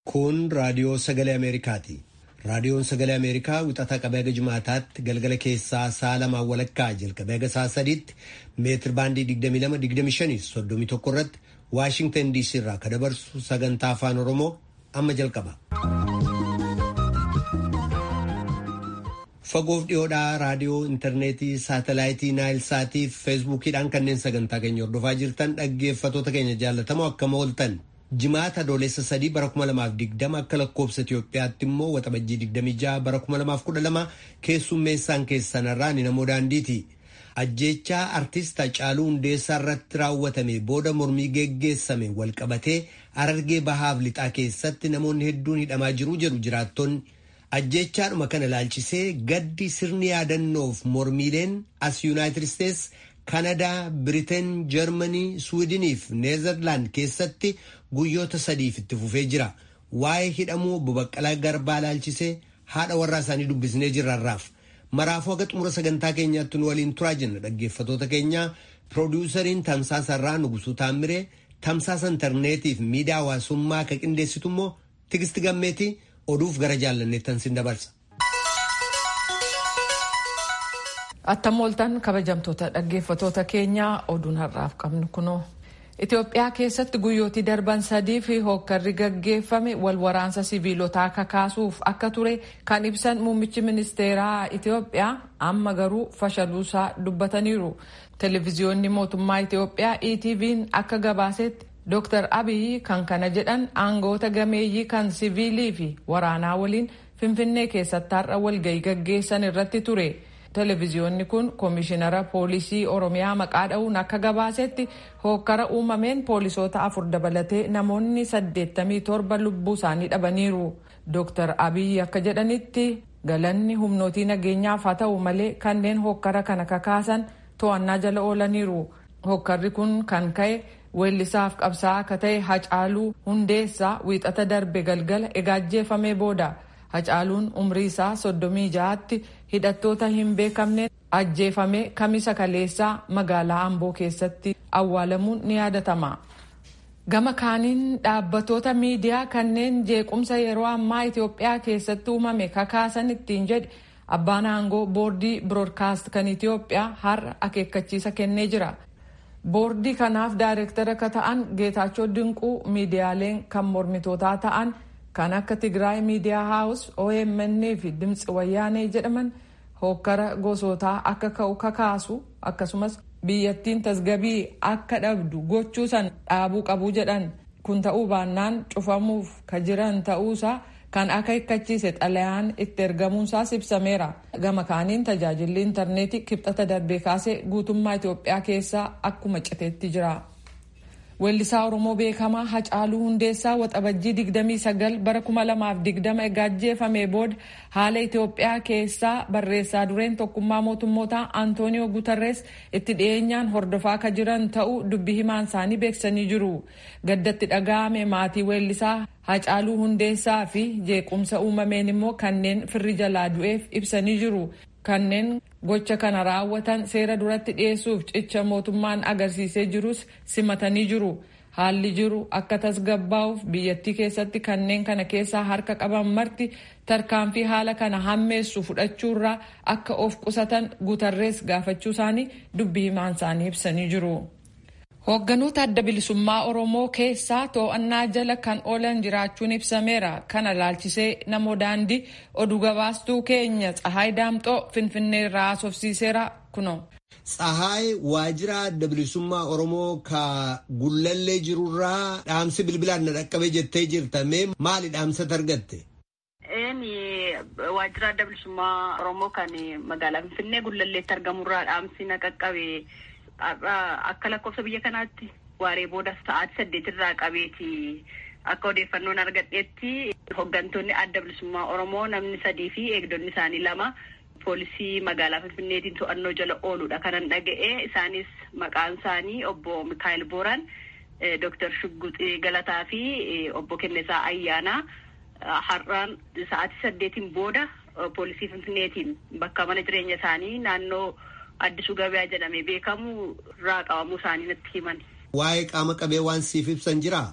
Kun raadiyoo sagalee Ameerikaati. Raadiyoon sagalee Ameerikaa wixataa qabee haga jimaataatti galgala keessaa sa'a lamaan walakkaa jalqabee haga sa'a sadiitti meetir baandii 22-25 31 irratti Waashingtan DC irraa kan dabarsu sagantaa afaan Oromoo amma jalqaba. Fagoof dhiyoodhaa raadiyoo intarneetii saatalaayitii naayil saatii fi feesbuukiidhaan kanneen sagantaa keenya hordofaa jirtan dhaggeeffatoota keenya jaallatamoo akkam ooltan. Jimaata adoolessa sadii bara 2020 akka lakkoobsa Itoophiyaatti immoo waxabajjii 26 bara 2012 keessummeessaan keessanarraa ni namoo daandiiti. Ajjeechaa artist Hacaaluu Hundeessaa irratti raawwatame booda mormii geggeessame walqabatee Harargee bahaaf lixaa keessatti namoonni hedduun hidhamaa jiru jedhu jiraattonni. Ajjeechaadhuma kana ilaalchisee gaddi sirni yaadannoof mormiileen as Yuunaayitid Isteets, Kanadaa, Biriteen, Jarmanii, Suwiidinii fi Neezerlaand keessatti guyyoota sadiif itti fufee jira. Waa'ee hidhamuu obbo Baqqalaa Garbaa ilaalchisee haadha warraa isaanii dubbisnee jirraarraaf. Maraafuu haga xumura sagantaa keenyaatti nu waliin turaa jenna dhaggeeffatoota keenya. Piroodyusariin Tamsaasarraa Nugusuu Taammiree, Tamsaasa intarneetii fi miidiyaa hawaasummaa akka qindeessitu immoo Tigisti Gammeetii oduuf gara jaallanneettan sin dabarsa. Attam ooltan kabajamtoota dhaggeeffatoota keenyaa oduun har'aaf qabnu kunoo. Itoophiyaa keessatti guyyootii darban sadii fi hookkarri gaggeeffame wal waraansa siviilotaa kakaasuuf akka ture kan ibsan muummichi ministeeraa Itoophiyaa amma garuu fashaluusaa dubbataniiru. Televiziyoonni mootummaa Itoophiyaa ETV'n akka gabaasetti Dr. Abiy kan kana jedhan aangoota gameeyyii kan siviilii fi waraanaa waliin Finfinnee keessatti har'a walgahii gaggeessan irratti ture. Televiziyoonni kun koomishinara poolisii Oromiyaa maqaa dha'uun akka gabaasetti hookkara uumameen poolisoota afur dabalatee namoonni 87 lubbuu isaanii dhabaniiru. Dr. Abiy akka jedhanitti galanni humnootii nageenyaaf haa ta'u malee kanneen hookkara kana kakaasan to'annaa jala oolaniiru. Hookkarri kun kan ka'e weellisaaf qabsaa'aa akka ta'e Hacaaluu Hundeessaa wiixata darbe galgala egaajjeeffamee booda. Hacaaluun umrii isaa soddomii ja'aatti hidhattoota hin beekamneen ajjeefamee kamisa kaleessaa magaalaa Amboo keessatti awwaalamuun ni yaadatama. Gama kaaniin dhaabbatoota miidiyaa kanneen jeequmsa yeroo ammaa Itoophiyaa keessatti uumame kakaasan ittiin jedhe abbaan aangoo boordii biroodkaast kan Itoophiyaa har'a akeekkachiisa kennee jira. Boordii kanaaf daayireektara akka ta'an Geetaachoo Dinquu miidiyaaleen kan mormitootaa ta'an kan akka Tigraay Miidiyaa Haawus, OMN fi Dimtsi Wayyaanee jedhaman hookkara gosootaa akka ka'u kakaasu akkasumas biyyattiin tasgabii akka dhabdu gochuu san dhaabuu qabu jedhan kun ta'uu baannaan cufamuuf ka jiran ta'uusaa kan akeekkachiise xalayaan itti ergamuunsaas ibsameera. Gama kaaniin tajaajilli intarneetii kibxata darbee kaasee guutummaa Itoophiyaa keessaa akkuma citeetti jira. Weellisaa Oromoo beekamaa Hacaaluu Hundeessaa waxabajjii 29 bara 2020 egaajjeefamee booda haala Itoophiyaa keessaa barreessaa dureen tokkummaa mootummootaa Antooniyoo Gutarrees itti dhiyeenyaan hordofaa akka jiran ta'uu dubbi himaan isaanii beeksisanii jiru. Gaddatti dhaga'ame maatii weellisaa Hacaaluu Hundeessaa fi jeequmsa uumameen immoo kanneen firri jalaa du'eef ibsanii jiru. kanneen gocha kana raawwatan seera duratti dhiyeessuuf cicha mootummaan agarsiisee jirus simatanii jiru. Haalli jiru akka tasgabbaa'uuf biyyattii keessatti kanneen kana keessaa harka qaban marti tarkaanfii haala kana hammeessu fudhachuurraa akka of qusatan guutarrees gaafachuu isaanii dubbi himaan isaanii ibsanii jiru. Hoogganoota adda bilisummaa Oromoo keessaa to'annaa jala kan oolan jiraachuun ibsameera. Kana laalchisee namoo daandii oduu gabaastuu keenya Tsahaay Daamxoo Finfinnee irraa haasofsiiseera kuno. Tsahaay waajjira adda bilisummaa Oromoo ka gullallee jirurraa dhaamsi bilbilaan na dhaqqabee jettee jirta. Mee maali dhaamsatti argatte? Waajjira adda bilisummaa Oromoo kan magaalaa Finfinnee gullalleetti argamurraa dhaamsi na qaqqabe. akka lakkoofsa biyya kanaatti waaree booda sa'aatii saddeetirraa qabeeti akka odeeffannoon argadheetti hooggantoonni adda bilisummaa oromoo namni sadii fi eegdonni isaanii lama poolisii magaalaa finfinneetiin to'annoo jala ooludha kanan dhaga'e isaanis maqaan isaanii obbo mikaayil booran dooktar shugguxii galataa fi obbo kennesaa ayyaanaa har'aan sa'aatii saddeetiin booda poolisii finfinneetiin bakka mana jireenya isaanii naannoo addisuu gabayaa jedhamee beekamu irraa qabamuu isaanii natti himan. Waa'ee qaama qabee waan siif ibsan jiraa?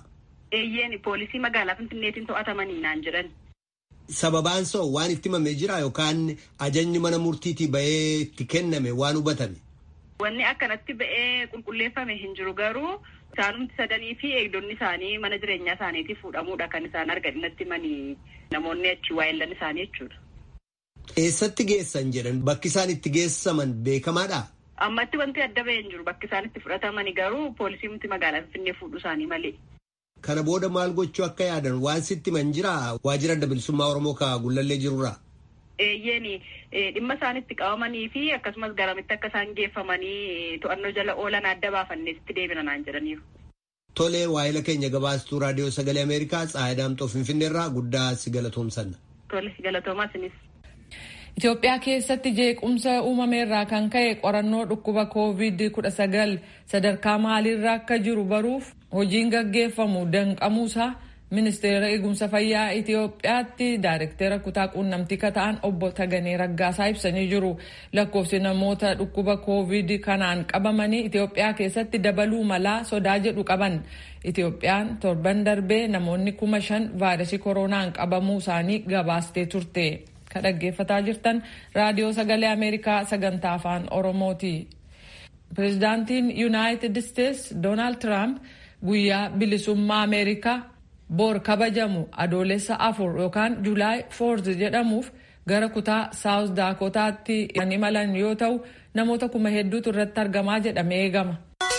Eeyyeen poolisii magaalaa Finfinneetiin to'atamanii naan jedhan. Sababaan soo waan itti himamee jira yookaan ajajni mana murtiitii ba'ee itti kenname waan hubatame. Wanni akkanatti ba'ee qulqulleeffame hin jiru garuu isaanumti sadanii fi eegdonni isaanii mana jireenyaa isaaniitii fuudhamuudha kan isaan argadinatti himanii namoonni achi waayillan isaanii jechuudha. Eessatti geessan jedhan bakki isaan itti geessaman beekamaadha. Ammatti wanti adda ba'ee hin jiru bakki isaan itti fudhatamani garuu poolisiimti magaalaa Finfinnee fuudhu isaanii malee. Kana booda maal gochuu akka yaadan waan sitti man jira waajjira adda bilisummaa Oromoo ka gullallee jirurraa. Eeyyeeni dhimma isaan itti qabamanii fi akkasumas garamitti akka isaan geeffamanii to'annoo jala oolan adda baafanneesitti deebina naan jedhaniiru. Tolee waa'ila keenya gabaastuu raadiyoo sagalee Ameerikaa Tsaayidaamxoo Finfinneerraa guddaa si galatoomsanna. Tole galatoomaa sinis. Itoophiyaa keessatti jeequmsa uumameerraa kan ka'e qorannoo dhukkuba COVID-19 sadarkaa maaliirra akka jiru baruuf hojiin gaggeeffamu danqamuusaa ministeera eegumsa fayyaa Itoophiyaatti daayirektera kutaa quunnamtii kata'an obbo Taganee Raggaasaa ibsanii jiru. Lakkoofsi namoota dhukkuba COVID kanaan qabamanii Itoophiyaa keessatti dabaluu malaa sodaa jedhu qaban. Itoophiyaan torban darbee namoonni kuma shan vaayirasii koronaan qabamuu isaanii gabaastee turte. Ka dhaggeeffataa jirtan raadiyoo sagalee Ameerikaa sagantaa afaan Oromooti. Pireezidaantiin Yuunaayitid Isteets Doonaald Tiraamp guyyaa bilisummaa Ameerikaa boor kabajamu adoolessa afur yookaan Julaay foorz jedhamuuf gara kutaa saawus daakotaatti kan imalan yoo ta'u namoota kuma hedduutu irratti argamaa jedhamee eegama.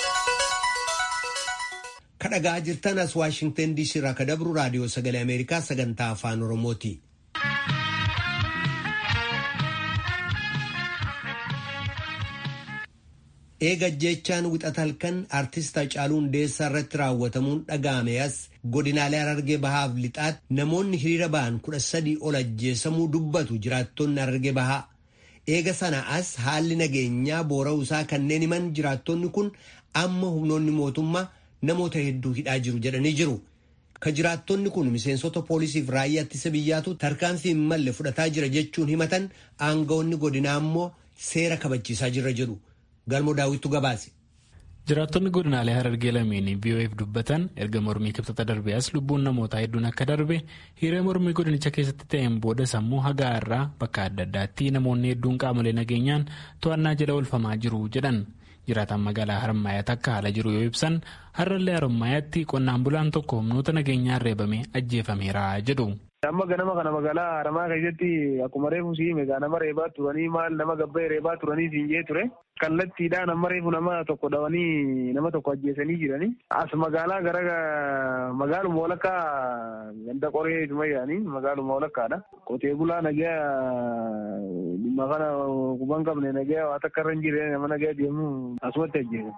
Kadhagaa jirtan as Waashingtan DC irraa ka dabru raadiyoo sagalee Ameerikaa sagantaa afaan Oromooti. eega jechaan wixata halkan artist Hacaaluu Hundeessaa irratti raawwatamuun dhaga'ame as godinaalee Harargee Bahaaf lixaatti namoonni hiriira ba'an kudha sadii ol ajjeesamuu dubbatu jiraattonni Harargee Bahaa. Eega sana as haalli nageenyaa boora'uusaa kanneen himan jiraattonni kun amma humnoonni mootummaa namoota hedduu hidhaa jiru jedhanii jiru. Ka jiraattonni kun miseensota poolisiif raayyaa ittisa biyyaatu tarkaanfii hin malle fudhataa jira jechuun himatan aangawoonni godinaa immoo seera kabachiisaa jirra jedhu. galmoo daawwittu gabaase. Jiraattonni godinaalee Harargee lameenii BOF dubbatan erga mormii kibxata darbee as lubbuun namootaa hedduun akka darbe hiriira mormii godinicha keessatti ta'een booda sammuu hagaa irraa bakka adda addaatti namoonni hedduun qaamolee nageenyaan to'annaa jala oolfamaa jiru jedhan. Jiraataan magaalaa Harmaayaatti akka haala jiru yoo ibsan har'allee Harmaayaatti qonnaan bulaan tokko humnoota nageenyaan reebame ajjeefameera jedhu. Amma ganama kana magaalaa Haramaa keessatti akkuma reefu siime nama reebaa turanii maal nama gabbee reebaa turanii siin jee ture. Kallattiidhaan amma reefu nama tokko dhawanii nama tokko ajjeesanii jiranii. As magaalaa gara magaaluma walakkaa ganda qoree ituma yaanii magaaluma walakkaadha. Qotee bulaa nagaa dhimma kana kuban qabne nagaa waa takka irra hin jirre nama nagaa deemu asumatti ajjeesan.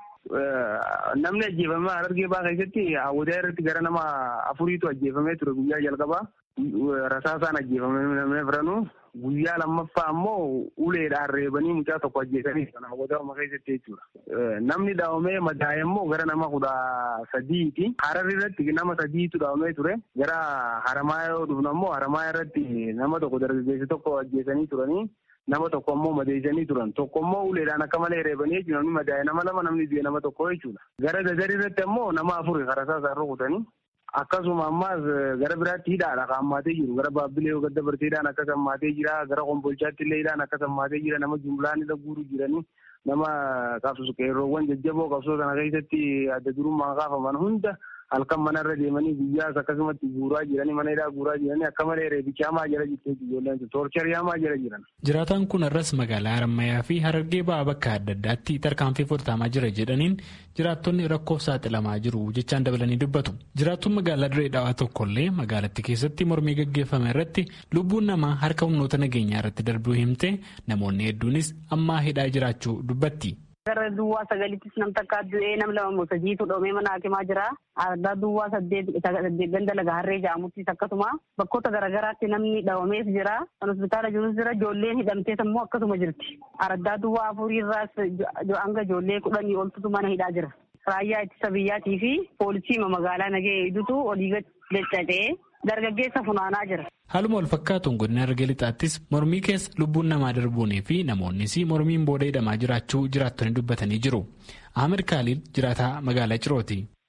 Namni ajjeefame Harargee Bahaa keessatti hawwataa irratti gara nama afuriitu ajjeefamee ture guyyaa jalqabaa. Rasaasaan ajjeefame namni biranuu guyyaa lammaffaa ammoo uleedhaan reebanii mucaa tokko ajjeesanii kan hawwatama keessatti jechuudha. Namni dhaawamee madaa'e immoo gara nama kudha sadiiti. Hararri irratti nama sadiitu dhaawamee ture. Gara haramaa yoo dhufnu ammoo haramaa irratti nama tokko dargaggeessi tokko ajjeesanii turanii. Nama tokko ammoo madeessanii turan. Tokko ammoo uleedhaan akka malee reebanii jechuudha. Namni madaa'e nama lama namni du'e nama tokko jechuudha. Gara dadarii irratti ammoo nama afuri rasaasaan rukutanii. Akkasuma ammaas gara biraatti hidhaadha kan hammaatee jiru. Gara baabbilee yoo gadda bartee hidhaan akkas hammaatee jira. Gara kombolchaatti illee hidhaan akkas hammaatee jira. Nama jumlaan irra guuruu jiranii nama qabsu qeerroowwan jajjaboo qabsoo sana keessatti adda durummaan kaafaman hunda halkan manarra deemanii guyyaas akkasumatti guuraa jiranii mana hidhaa guuraa jiranii akka malee reebichi hamaa jala jirtee ijoolleen toorcharii hamaa jala jiran. Jiraataan kun arras magaalaa Harammayyaa fi Harargee ba'aa bakka adda addaatti tarkaanfii fudhatamaa jira jedhaniin jiraattonni rakkoof saaxilamaa jiru jechaan dabalanii dubbatu. Jiraattuun magaalaa Diree Dhawaa tokkollee magaalattii keessatti mormii gaggeeffame irratti lubbuun namaa harka humnoota nageenyaa irratti darbuu himte namoonni hedduunis ammaa hidhaa jiraachuu dubbatti. Gara duwwaa sagalittis nam takka du'ee nam lama moo sadiitu dhoomee mana hakimaa jira. Ardaa duwwaa saddeet ganda laga harree jedhamuttis akkasuma bakkoota garaagaraatti namni dhawamees jira. Kan hospitaala jirus jira. Ijoolleen hidhamtees immoo akkasuma jirti. Ardaa duwwaa afurii irraas hanga ijoollee kudhanii oltutu mana hidhaa jira. Raayyaa ittisa biyyaatii fi poolisii magaalaa nagee idutu olii gadi dargaggeessa funaanaa jira. Haaluma wal fakkaatuun godina Harargee lixaattis mormii keessa lubbuun namaa darbuunii fi namoonnis mormiin booda hidhamaa jiraachuu jiraattonni dubbatanii jiru. Ahmed Kaaliil jiraataa magaalaa Cirooti. Amma kan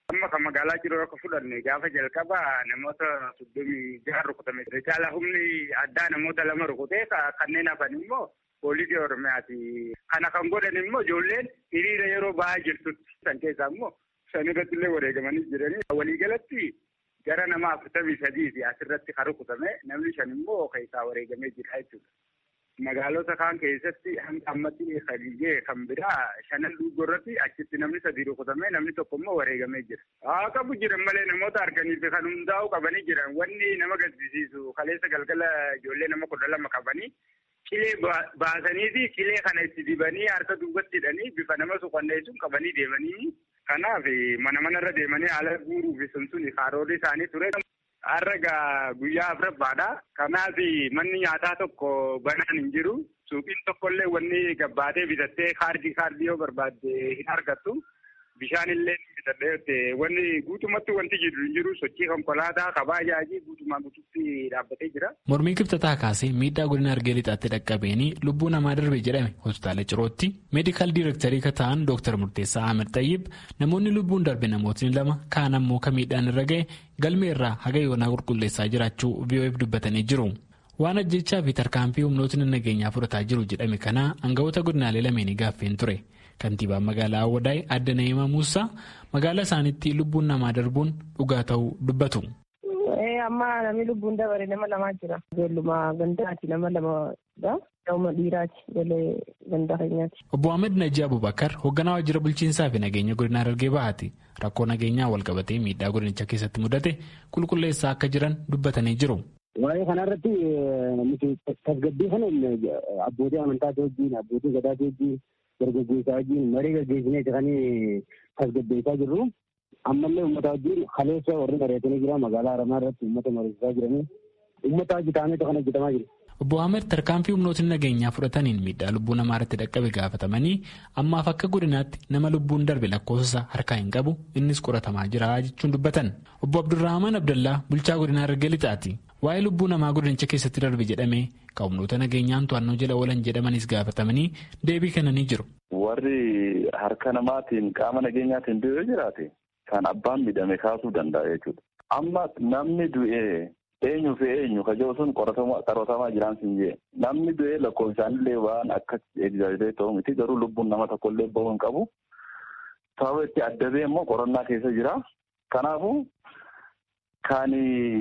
magaalaa jiru akka fudhanne gaafa jalqaba namoota soddomii jaha rukutame. Caala humni addaa namoota lama rukutee kanneen hafan immoo poolisii oromiyaati. Kana kan godhan immoo ijoolleen hiriira yeroo ba'aa jirtutti san keessaa immoo shan irratti illee wareegamanii jiranii. Waliigalatti gara nama afurtamii sadiiti asirratti kan rukutame namni shan immoo keessaa wareegamee jira jechuudha. Magaalota kaan keessatti hanga ammatti sadiyyee kan biraa shanan duugoo irratti achitti namni sadii rukutamee namni tokko immoo wareegamee jira. Haa qabu jiran malee namoota arganiif kan hundaa'u qabanii jiran wanni nama gaddisiisu kaleessa galgala ijoollee nama kudha lama qabanii cilee baasanii fi cilee kana itti dibanii harka duubatti hidhanii bifa nama suqanneessuun qabanii deemanii kanaaf mana manarra deemanii haala guuruuf sun sun karoorri isaanii ture. Har'a guyyaa afuraffaadha. Kanaaf manni nyaataa tokko banaan hin jiru. Suuqiin tokkollee wanni gabbaatee bitattee kaardii kaardii yoo barbaadde hin argattu. Bishaan illee bitadhee wanni guutumatti wanti jiru hin jiru sochii konkolaataa kabaa ajaa'ii guutumaa guututti dhaabbatee jira. Mormii kibxataa kaasee miidhaa godina argee lixaatti dhaqqabeenii lubbuu namaa darbe jedhame hospitaala Cirootti meedikaal diirektarii kan ta'an Dr. Murteessaa Ahmed Tayyib namoonni lubbuun darbe namootni lama kaan ammoo kan miidhaan irra ga'e galmee irraa haga yoonaa qulqulleessaa jiraachuu VOF dubbatanii jiru. Waan ajjechaa fi tarkaanfii humnootni nageenyaa fudhataa jiru jedhame kana aangawoota godinaalee lameenii gaaffeen ture. Kantiibaan magaalaa Awwadaay Adda Na'imaa Muusaa magaalaa isaaniitti lubbuun namaa darbuun dhugaa ta'uu dubbatu. Amma namni lubbuun dabare nama lamaa jira. Ijoolluma gandaati nama lamadha. Nama dhiiraati. Galee gandaa keenyaati. Obbo Ahmed Najii Abubakar hoogganaa waajjira bulchiinsaa fi nageenya godinaa Harargee Bahaati. Rakkoo nageenyaa wal qabatee miidhaa godinicha keessatti mudate qulqulleessaa akka jiran dubbatanii jiru. Waa'ee kanarratti nuti tasgabbii kana abbootii amantaatii wajjin abbootii gadaatii wajjin dargaggeessaa wajjin marii gaggeessineeti kan tasgabbeessaa jirru. Ammallee uummata wajjin kaleessa warri bareetanii jira magaalaa Haramaa irratti uummata mariisisaa jiranii uummata wajji ta'ameetu kan hojjetamaa jiru. Obbo Ahmed tarkaanfii humnootni nageenyaa fudhataniin miidhaa lubbuu namaa irratti dhaqqabe gaafatamanii ammaaf akka godinaatti nama lubbuun darbe lakkoofsa harkaa hin qabu innis qoratamaa jira jechuun dubbatan. Obbo Abdurrahmaan Abdallaa bulchaa godinaa Harargee Lixaati. Waa'ee lubbuu namaa godinicha keessatti darbe jedhamee kan humnoota nageenyaan to'annoo jala oolan jedhamanis gaafatamanii deebii kennanii jiru. Warri harka namaatiin qaama nageenyaatiin du'ee jiraate kan abbaan miidhame kaasuu danda'a jechuudha. Amma namni du'ee eenyu fi eenyu kajoo sun qoratamaa jiraan siin jee namni du'ee lakkoofsaanillee waan akka egzaajilee ta'u miti garuu lubbuun nama tokkollee bahuu hin qabu. Sababa itti adda ba'e immoo qorannaa keessa jira. Kanaafuu kan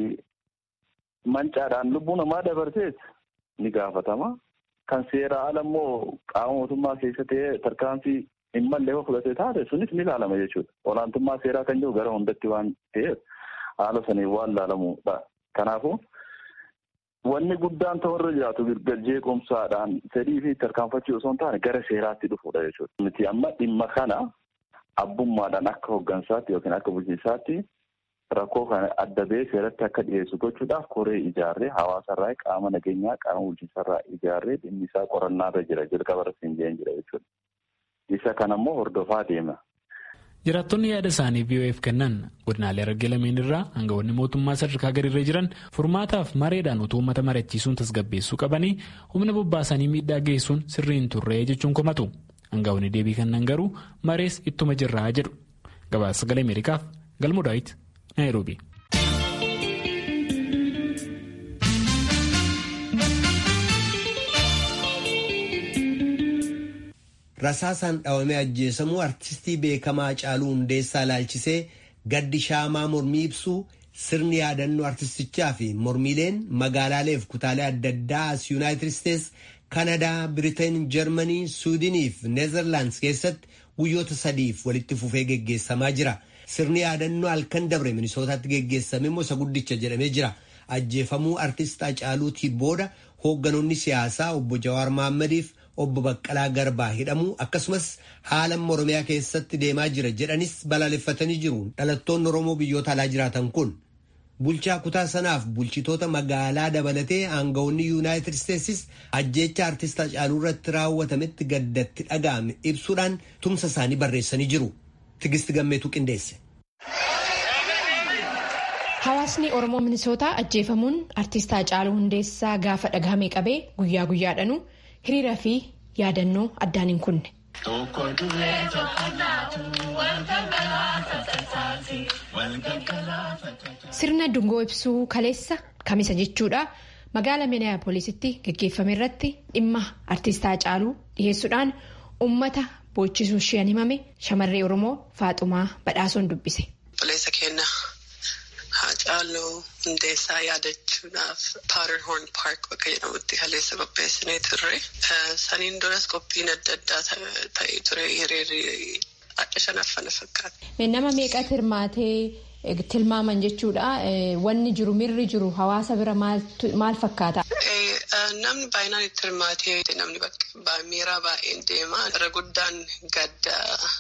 mancaadhaan lubbuu namaa dabarsees ni gaafatama. Kan seera ala immoo qaama mootummaa keessa ta'ee tarkaanfii hin malle yoo fudhatee taate sunis ni ilaalama jechuudha. Olaantummaa seeraa kan jiru gara hundatti waan ta'eef haala saniin waan ilaalamudha. Kanaafuu wanni guddaan ta'urra jiraatu jeequmsaadhaan fedhii fi tarkaanfachuu osoo hin taane gara seeraatti dhufuudha jechuudha. Nuti amma dhimma kana abbummaadhaan akka hooggansaatti yookiin akka bulchiinsaatti rakkoo kana adda ba'ee seeratti akka dhiyeessu gochuudhaaf koree ijaarree hawaasarraa qaama nageenyaa qaama bulchiinsarraa ijaarree dhimmi isaa qorannaarra jira jalqaba irratti hin jeen jira jechuudha. Isa kana immoo hordofaa deema. Jiraattonni yaada isaanii VOF kennan godinaalee Harargee lameen irraa aangawoonni mootummaa sadarkaa gadiirra jiran furmaataaf mareedhaan utuu uummata mari'achiisuun tasgabbeessuu qabanii humna bobbaasanii miidhaa geessuun sirrii hin turre jechuun komatu. Aangawoonni deebii kennan garuu marees ittuma jirraa jedhu. Gabaasa sagalee Ameerikaaf Galmoo Daawit Naayiroobi. Rasaasaan dhawamee ajjeesamuu artistii beekamaa Caaluu Hundeessaa ilaalchisee gaddi shaamaa mormii ibsuu sirni yaadannoo artistichaa fi mormiileen magaalaaleef kutaalee adda addaa as Yuunaayitid Isteets, Kanadaa, Biriteen, Jarmanii, Suudinii fi Neezerlaandis keessatti guyyoota sadiif walitti fufee geggeessamaa jira. Sirni yaadannoo halkan dabre Minisootaatti geggeessame immoo isa guddicha jedhamee jira. Ajjeefamuu artist Hacaaluutii booda hoogganoonni siyaasaa obbo Jawaar Mahaammadiif obbo Baqqalaa Garbaa hidhamuu akkasumas haala Oromiyaa keessatti deemaa jira jedhanis balaaleffatanii jiru. Dhalattoonni Oromoo biyyoota alaa jiraatan kun bulchaa kutaa sanaaf bulchitoota magaalaa dabalatee aangawoonni Yuunaayitid Isteetsis ajjeecha artist Hacaaluu irratti raawwatametti gaddatti dhaga'ame ibsuudhaan tumsa isaanii barreessanii jiru. Tigist Gammeetuu qindeesse. Hawaasni Oromoo Minisootaa ajjeefamuun artist Hacaaluu Hundeessaa gaafa dhagahame qabee guyyaa guyyaadhanu hiriira fi yaadannoo addaan hin kunne. Sirna dungoo ibsuu kaleessa kamisa jechuudha. Magaala Minneapoolisitti gaggeeffame irratti dhimma artistaa Haacaaluu dhiyeessuudhaan uummata boochisuu isheen himame shamarree Oromoo Faaxumaa Badhaasoon dubbise. Obboleessa keenya Haacaaluu Hundeessaa yaadachuudhaaf Paaterhoorn Paark bakka jedhamutti kaleessa qopheessinee turre. Saniin duras qophiin adda addaa ta'ee ture hiriirri adda shanaffana fakkaata. Nama meeqatti hirmaatee tilmaaman jechuudha. Wanni jiru mirri jiru hawaasa bira maal fakkaata? Namni baay'inaan itti hirmaatee namni miiraa baay'een deema. Irra guddaan gadda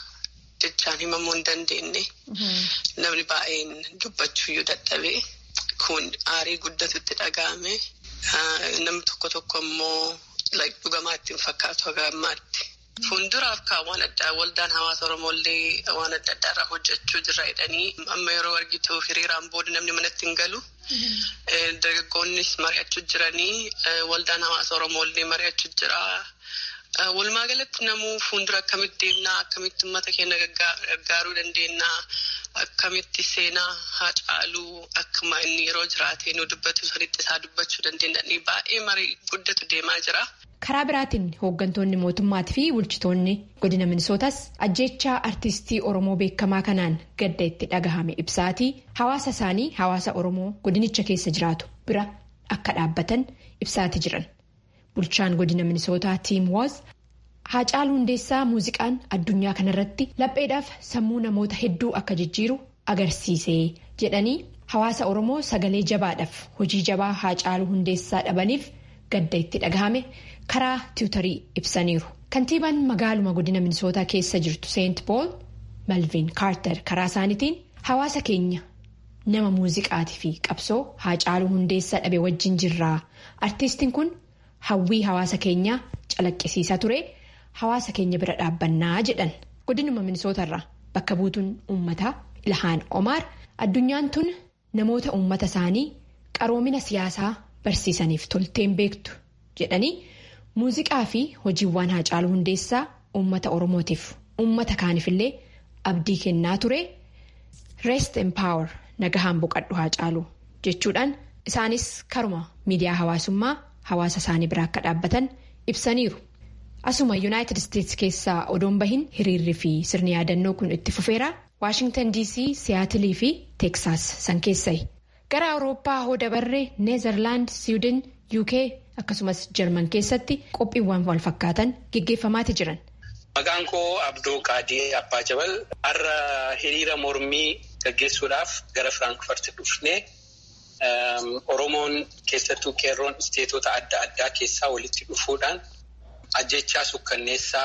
jechaan himamuu hin dandeenye. Namni baay'een dubbachuuyyuu dadhabee kun aarii guddatutti dhaga'ame. Namni tokko tokko immoo dhugamaatti hin fakkaatu haga ammaatti. Fuulduraaf kaa waan addaa waldaan hawaasa Oromooillee waan adda addaa irraa hojjechuu jirra jedhanii amma yeroo argitu hiriiraan booda namni manatti hin galu. Dargaggoonnis mari'achuu jiranii waldaan hawaasa Oromooillee mari'achuu jira. Walumaa galatti namuu fuuldura akkamitti deemnaa akkamitti uummata keenya gargaaruu dandeenyaa akkamitti seenaa Haacaaluu akkuma inni yeroo jiraate nu dubbatu sanitti isaa dubbachuu dandeenya baay'ee marii guddatu deemaa jira. Karaa biraatiin hooggantoonni mootummaatii fi bulchitoonni godina minisootas ajjechaa artistii Oromoo beekamaa kanaan gadda itti dhagahame ibsaatii hawaasa isaanii hawaasa Oromoo godinicha keessa jiraatu bira akka dhaabbatan ibsaatii jiran. Bulchaan godina minisootaa Tiim Woos Haacaaluu Hundeessaa muuziqaan addunyaa kanarratti lapheedhaaf sammuu namoota hedduu akka jijjiiru agarsiise jedhanii hawaasa Oromoo sagalee jabaadhaaf hojii jabaa Haacaaluu Hundeessaa dhabaniif gadda itti dhagahame. karaa tiwutarii ibsaniiru kantiibaan magaaluma godina minisootaa keessa jirtu seent pool malviin kaartar karaa isaaniitiin hawaasa keenya nama muuziqaatii fi qabsoo haacaaluu hundeessaa dhabe wajjin jirraa artiistiin kun hawwii hawaasa keenyaa calaqqisiisaa ture hawaasa keenya bira dhaabbannaa jedhan godinuma minisootarraa bakka buutuun uummataa ilhaan omaar addunyaan tun namoota uummata isaanii qaroomina siyaasaa barsiisaniif tolteen beektu jedhanii. muuziqaa fi hojiiwwan haacaaluu hundeessaa uummata oromootiif uummata kaaniifillee abdii kennaa ture rest empower nagahaan boqadhu haacaaluu jechuudhaan isaanis karuma miidiyaa hawaasummaa hawaasa isaanii biraa akka dhaabbatan ibsaniiru asuma yuunaayitid isteetsi keessaa odoon bahin hiriirri fi sirni yaadannoo kun itti fufeera waashingtan dc siyaatilii fi teeksaas san keessayi gara awurooppaa hoo dabarree neezerlaand siwidin uk. akkasumas jarman keessatti qophiiwwan wal fakkaatan geggeeffamaati jiran. Maqaan koo Abdoo Qaadii Abbaa Jabal har'a hiriira mormii gaggeessuudhaaf gara Firaankfurt dhufnee Oromoon keessattuu qeerroon isteetota adda addaa keessaa walitti dhufuudhaan ajjechaa sukkanneessaa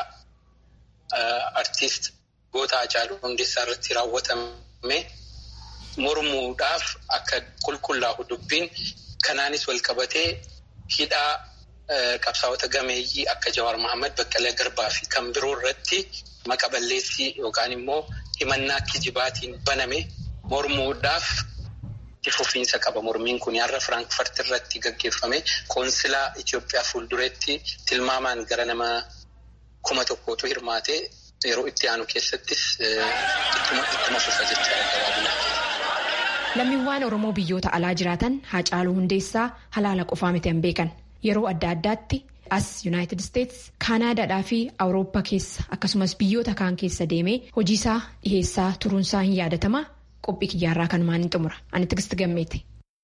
artiist goota Haacaaluu Hundeessaa irratti raawwatame mormuudhaaf akka qulqullaa'u dubbiin kanaanis wal qabatee. hidhaa qabsaa'ota gameeyyii akka Jawaar Mohaammed Baqqalee Garbaa fi kan biroo irratti maqa balleessii yookaan immoo himannaa kijibaatiin baname mormuudhaaf itti fufiinsa qaba. Mormiin kun har'a Firaankfurt irratti gaggeeffame koonsilaa Itoophiyaa fuuldureetti tilmaamaan gara nama kuma tokkootu hirmaate yeroo itti aanu keessattis ittuma fufa jechaadha gabaabinatti. Lammiiwwan Oromoo biyyoota alaa jiraatan Haacaaluu Hundeessaa halaala qofaa miti hin beekan. Yeroo adda addaatti as Yuunaayitid Isteets, Kaanaadaadhaa fi Awurooppaa keessa akkasumas biyyoota kaan keessa deemee hojiisaa dhiheessaa turuunsaa hin yaadatama. Qophii kiyyaarraa kanumaan hin xumura. Ani Tigisti Gammeeti.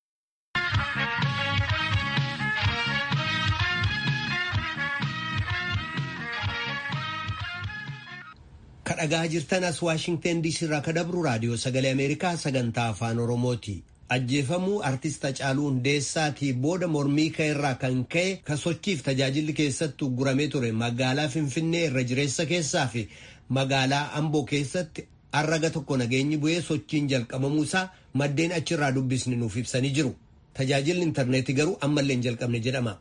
kadhagaa jirtan as waashingten diisii irraa ka dabru raadiyoo sagalee ameerikaa sagantaa afaan oromooti ajjeefamuu artist Hacaaluu Hundeessaatii booda mormii ka'e irraa kan ka'e ka sochiif tajaajilli keessatti ugguramee ture magaalaa finfinnee irra jireessa keessaa fi magaalaa amboo keessatti arraga tokko nageenyi bu'ee sochiin jalqabamuusaa maddeen achirraa dubbisni nuuf ibsanii jiru tajaajilli intarneetii garuu ammallee hin jalqabne jedhama.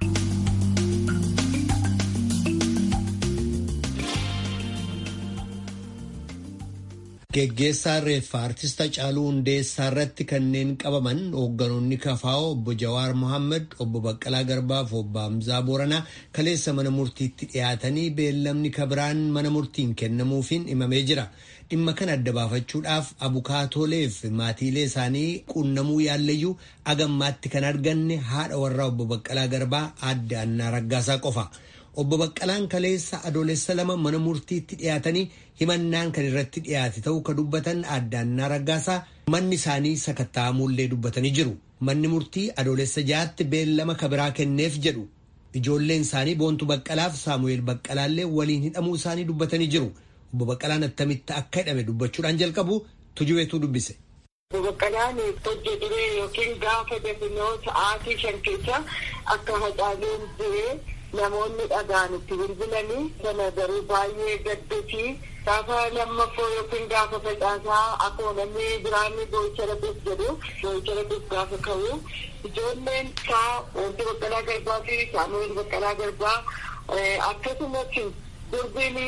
Geggeessaa reeffaa artist Hacaaluu Hundeessaa irratti kanneen qabaman hoogganoonni kafaa'oo obbo Jawaar Mohaammed, obbo Baqqalaa Garbaa fi obbo Hamzaa Booranaa kaleessa mana murtiitti dhiyaatanii beellamni kabiraan mana murtiin kennamuufiin himamee jira. dhimma kana adda baafachuudhaaf abukaatooleef maatiilee isaanii quunnamuu yaallayyuu agammaatti kan arganne haadha warraa obbo Baqqalaa Garbaa aadde Annaa Raggaasaa qofa. Obbo Baqqalaan kaleessa adoolessa lama mana murtiitti dhiyaatanii himannaan kan irratti dhiyaate ta'uu ka dubbatan aadde Annaa Raggaasaa manni isaanii sakatta'amuullee dubbatanii jiru. Manni murtii adoolessa jaatti beellama kabiraa kenneef jedhu. Ijoolleen isaanii Boontuu Baqqalaaf Saamu'eel Baqqalaallee waliin hidhamuu isaanii dubbatanii jiru. Obbo Baqqalaan attamitti akka hidhame dubbachuudhaan jalqabu tujubeetu dubbise. Obbo Baqqalaan hojii duree yookiin gaafa dafinoo sa'aatii shan keessa akka hacaaluun duree namoonni dhagaan itti bilbilanii sana garuu baay'ee gadduufi gaafa lammaffoo yookiin gaafa facaasaa akkuma namni biraanni boo'icha dhabuuf jedhu boo'icha dhabuuf gaafa ka'u ijoolleen isaa wanti baqqalaa garbaa fi saamu'eel baqqalaa garbaa akkasumas durbiin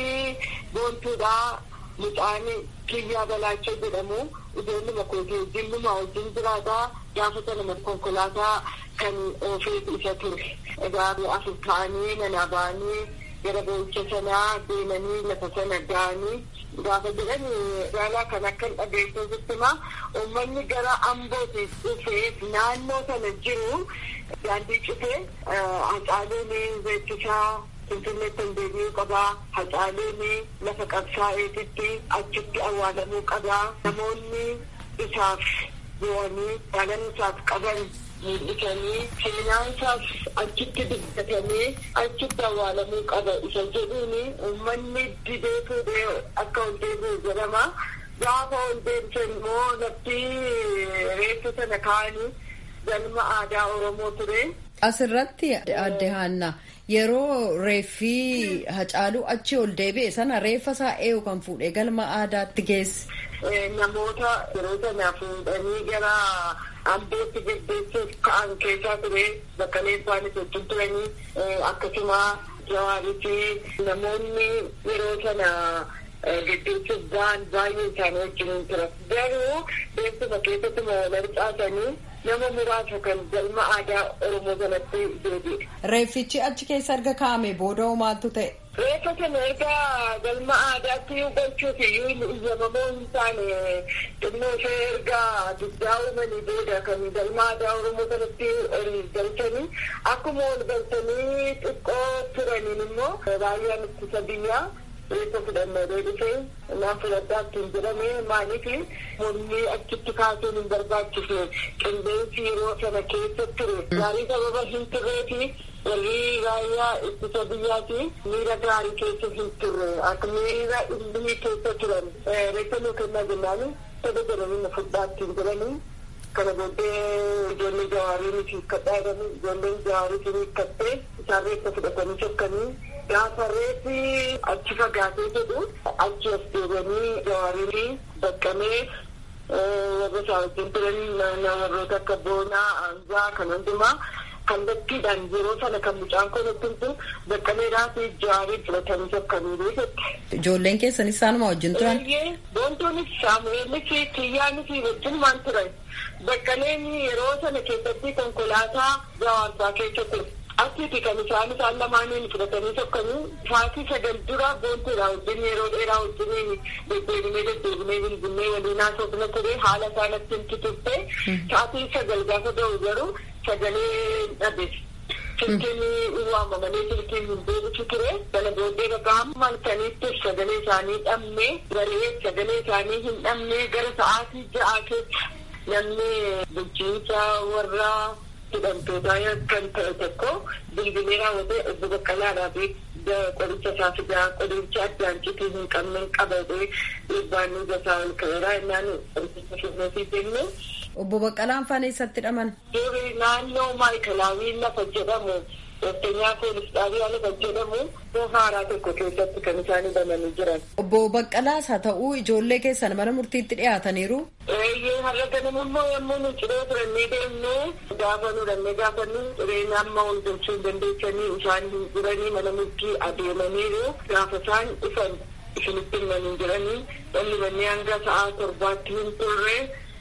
boontuudhaa mucaan kiyyaa balaachoo jedhamu ijoolli makootee wajjin luma wajjin jiraataa gaafa sana konkolaataa kan oofee isa ture. Egaa afur ta'anii manaa ba'anii gara boo'icha sanaa deemanii lafa sana ga'anii gaafa jedhan magaalaa kan akka hin dhageessisutti uummanni gara ambootii dhufee naannoo sana jiru daandii cufee hacaaluun beeksisaa finfinneetti hin deebi'uu qabaa hacaaluun lafa qabsaa'eetitti achitti awwaalamuu qabaa namoonni isaaf bu'anii jaalala isaaf qaban mul'isanii seenaan isaaf achitti dubbatamee achitti awwaalamuu qaba isa jedhuun uummanni didee fuudhee akka ol deebi'u jedhama gaafa ol deebisan immoo lafti reeffa sana kaa'anii galma aadaa oromoo ture. Asirratti adde Haanna yeroo reeffi hacaaluu achi ol deebi'e sana reeffa isaa eeyu kan fuudhee galma aadaatti geesse. Namoota yeroo sana fuudhanii gara ambootti gaggeessuuf ka'an keessaa ture bakka isaanis wajjin turanii akkasuma jawaarii fi namoonni yeroo sana gaggeessuuf ba'an baay'ee isaanii wajjin tura. Garuu beeksisa keessatti wal harcaasanii nama muraasa kan galma aadaa oromoo sanatti deebi'e. Reeffichi achi keessa erga kaa'ame booda maaltu ta'e? Reeffa sana erga galma aadaatti gochuuf iyyuu iyyamamoo hin taane xinnoo ishee erga dugdaa uumanii booda kan galma aadaa oromoo sanatti ol galchanii akkuma ol galchanii xiqqoo turaniin immoo raayyaan ittisa biyyaa reeffa fudhannoo dhufee naan fudhadhaa ittiin jedhame maaliif mormii achitti kaasuun hin barbaachifne qilleensi yeroo sana keessa ture gaarii sababa hin turreefi warri raayyaa ittisa biyyaati miira gaarii keessa hin turre akka miira inni keessa turan reeffa nuu kennaa jennaani sada jedhanii na fudhaa ittiin jedhanii kana booddee ijoollee jawaarii nuti hiikkadhaa jedhanii ijoolleen jawaarii sun hiikkattee isaan reeffa fudhatanii sokkanii gaafa reeffi achi fagaatee jedhu achi as deebanii jawaarii baqqamee warra isaa wajjin turan warroota akka boonaa aanzaa kan hundumaa kallattiidhaan yeroo sana kan mucaan kun ittiin baqqameedhaa fi jawaarii fudhatanii sokkanii jette. Ijoolleen keessanis isaanuma wajjin turan. Boontuunis Saamu'eelis Kiyyaanis wajjinumaan turan. Baqqaleen yeroo sana keessatti konkolaataa jawaarsaa keessa ture. Asitti kan isaan isaan lamaaniin fudhatanii sokkanii sa'aatii sagal dura boontuudha wajjin yeroo dheeraa wajjin deddeebinee deddeebinee bilbilee waliin haasofna ture haala isaan ittiin turte sa'aatii sagal gaafa ga'u garuu sagalee dhabe. Silkiin waamamanii silkiin hin deebisu ture. Kana booddee bakka hamma halkaniitti sagalee isaanii dhabne garee sagalee isaanii hin dhabne gara sa'aatii ja'aa keessa namni bulchiinsa warra hidhamtootaa kan ta'e tokko bilbilee raawwatee obbo Baqqalaadhaa fi qoricha isaa fidaa qoricha addaan citii hin qabne qabatee dhiibbaan nu gasaa ol ka'eera innaan qoricha fidneefi jenne. Obbo Baqqalaan faan eessatti hidhaman? Durii naannoo maayikalaawii lafa jedhamu Otteenyaa poolis xaabiyaa lafa jedhamu haaraa tokko keessatti kan isaan hidhamanii jiran. Obbo Baqqalaas haa ta'uu ijoollee keessan mana murtiitti dhiyaataniiru. Eeyyee har'a ganama immoo yommuu nu ciree turannee deemnu gaafa nu dhannee gaafa nu cireen amma ol galchuu hin dandeessanii isaan hin jiranii mana murtii adeemaniiru gaafa isaan dhufan isinitti himanii jiranii dhalli manneen hanga sa'aa torbaatti hin turre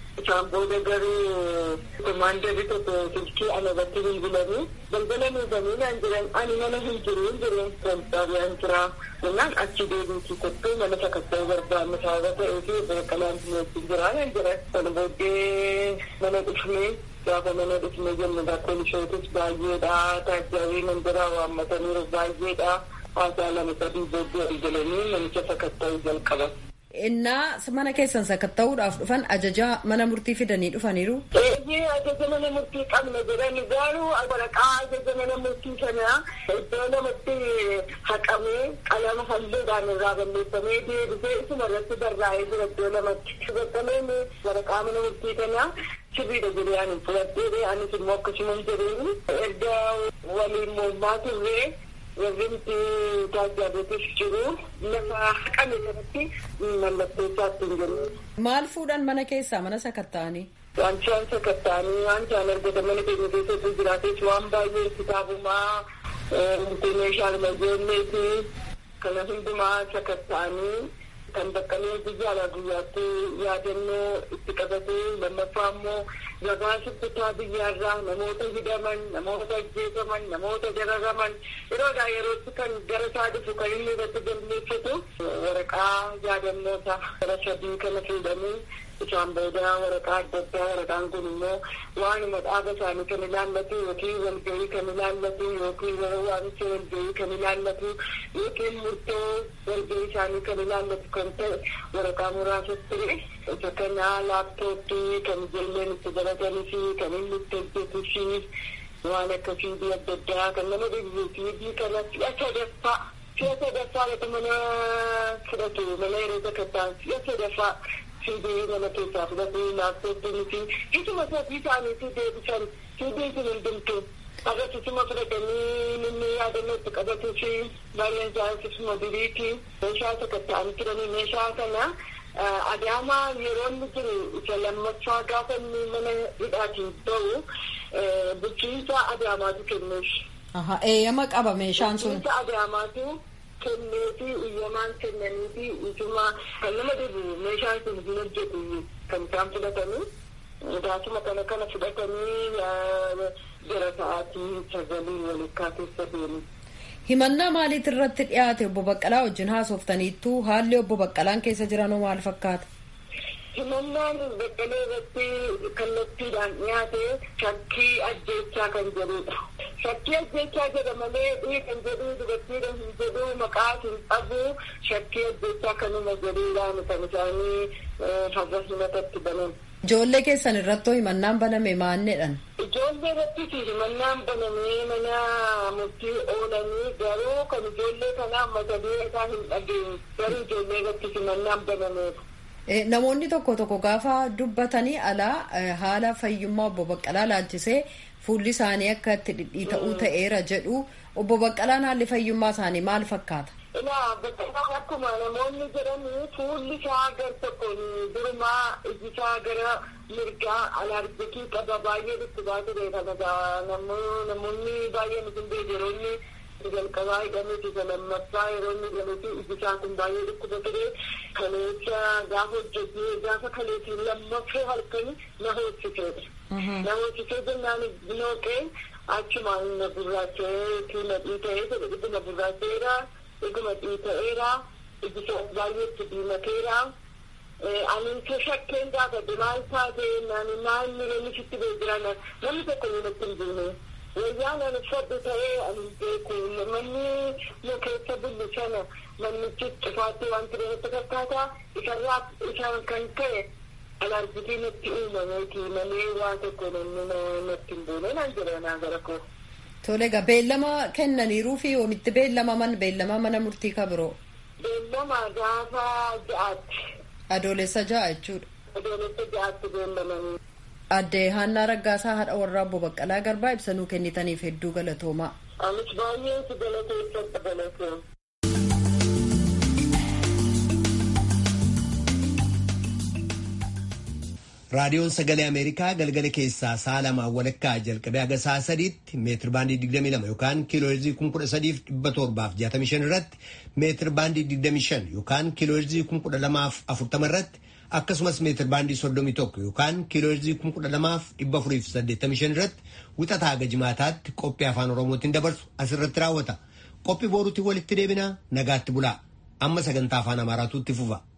Isaan booda garuu komaandarri tokko silkii ana irratti bilbilanii balbala nuufanii naan jiran ani mana hin jiru hin jiru konstaabiyaan jira jennaan achi deebiitii kottuu mana sakatta'uu barbaanne sababa ta'ee fi baqqalaan wajjin jira naan jiran. Kana booddee mana dhufnee gaafa mana dhufnee jennu poolisootis baay'eedha taajjabee mandiraa waammataniiru baay'eedha haasaa lama sadii booddee galanii namicha sakatta'uu jalqaban. Innaa mana keessan sakatta'uudhaaf dhufan ajaja mana murtii fidanii dhufaniiru. Eeyyee ajaja mana murtii qabna jedhani garuu waraqaa ajaja mana murtii sana iddoo lamatti haqamee qalama halluudhaan irraa balleeffamee deebisee isuma irratti barraa'ee jira iddoo lamatti. Bakkaleen waraqaa mana murtii kana sirriidha jedhee ani fudhadhee anis immoo akkasuma hin jedheeni erga waliin mormaa turree warri nuti taajaajilatis jiru lafa haqame kanatti mallattoo isaatti hin jennu. Maal fuudhan mana keessaa mana sakatta'anii? Wanti waan sakatta'anii waan isaan argatan mana keenya keessatti jiraates waan baay'ee kitaabumaa meeshaan ijoolleeti kana hundumaa sakatta'anii kan baqqalee guyyaadhaa guyyaatti yaadannoo itti qabatu lammaffaa immoo gabaasa kutaa biyyaarraa namoota hidaman namoota ajjeefaman namoota dararaman yeroodhaa yerootti kan gara isaa dhufu kan inni irratti galmeeffatu waraqaa yaadannoota gara sadii kana fuudhanii isaan booda waraqaa adda addaa waraqaan kun immoo waanuma dhaaba isaanii kan ilaallatu yookiin walgahii kan ilaallatu yookiin waamicha walgahii kan ilaallatu yookiin murtoo walgahii isaanii kan ilaallatu kan ta'e waraqaa muraasas ture isa kana laaptooppii kan ijoolleen itti baratanii fi kan inni itti hojjetuu fi waan akka fiidii adda addaa kan nama dhibu fiidii kana si'a sadaffaa si'a sadaffaa lata mana fudhatu mana yeroo sakattaan si'a sadaffaa fiidii nama keessaa fudhatu laaptooppiin fi isuma sadii isaaniitu deebisan fiidiin sun hundumtu agarsiisuma fudhatanii inni yaadannoo itti qabatuu fi baay'een isaaniis isuma duriiti meeshaa sakatta'anii turanii meeshaa kana adaamaa yeroo inni jiru isa lammaffaa gaafa inni mana hidhaatiin ba'u bulchiinsa adaamaatu kenneef. Eeyyama qaba meeshaan sun. Bulchiinsa adaamaatu kenneefi iyyamaan kennaniifi isuma kan nama dhibu meeshaan sun hin hojjetu kan isaan fudhatanii gaasuma kana kana fudhatanii jara sa'aatii sagalii walakkaa keessa deemu. Himannaa maaliit irratti dhiyaate obbo Baqqalaa wajjin haasoftaniittu haalli obbo Baqqalaan keessa jiranoo maal fakkaata? Himannaan Baqqalee irratti kallattiidhaan dhiyaate shakkii ajjeechaa kan jedhudha. Shakkii ajjeechaa jedha malee dhii kan jedhu dubartiidha hin jedhu maqaa hin qabu shakkii ajjeechaa kanuma jedhuudhaan kan isaanii farra himatatti banan. Ijoollee keessan irrattoo himannaan baname maanneedhaan? Ijoollee irrattis himannaan banamee mana murtii oolanii garuu kan ijoollee kanaa mata duree isaa hin dhageenye garuu ijoollee irrattis himannaan banameera. Namoonni tokko tokko gaafa dubbatanii alaa haala fayyummaa obbo Baqqalaa laalchisee fuulli isaanii akka itti dhidhiita'uu ta'eera jedhu obbo Baqqalaan haalli fayyummaa isaanii maal fakkaata? Ilaa Baqqalaan akkuma namoonni jedhanii fuulli isaa gar tokkoon durumaa iji isaa gara mirgaa alaarjikii qaba baay'ee dhukkubaa ture kana namoonni baay'een isin beekeroonni jalqabaa hidhameeti isa lammaffaa yeroo inni hidhameeti iji isaa kun baay'ee dhukkuba ture kaleessa gaafa hojjetee gaafa kaleetiin lammaffee halkanii na hoosiseedha. Na hoosisee jennaan nooqee achumaan na gurraachee na dhiita'ee jedhe dhuguma gurraacheera dhuguma dhiita'eera iji isaa baay'ee itti diimateera. Ani ke shakkeen gaafate maal taate nani maal miidhamni sitti beekiran namni tokko natti hin buune. Wayyaan ani uffadhu ta'ee ani beeku manni nu keessa bullu sana mannichi cufaatti waan ture natti fakkaata isarraa isaan kan ta'e alaarjitii natti uumameeti malee waa tokko namni natti hin buune naan jedha naa gara koo. Tole egaa beellama kennaniiruu fi oomitti beellamaman beellama mana murtii kabiroo. Beellama gaafa ja'aatti. Adoolessa ja'a jechuudha. Adoolessa ja'aatti beellamanii. Addee Haannaa Raggaasaa haadha warraa obbo Baqqalaa Garbaa ibsanuu kennitaniif hedduu galatoomaa. Anis baay'ee si galateeffadha galatoomaa. raadiyoon sagalee ameerikaa galgala keessaa sa'a lamaan walakkaa jalqabee haga sa'a sadiitti meetir baandii 22 yookaan kiilooherzii 13,765 irratti meetir baandii 25 yookaan kiilooherzii 1240 irratti akkasumas meetir baandii 31 yookaan kiilooherzii 12485 irratti wixataa haga jimaataatti qophii afaan oromootiin dabarsu asirratti raawwata qophii booruutiin walitti deebinaa nagaatti bulaa amma sagantaa afaan amaaraatu itti fufa.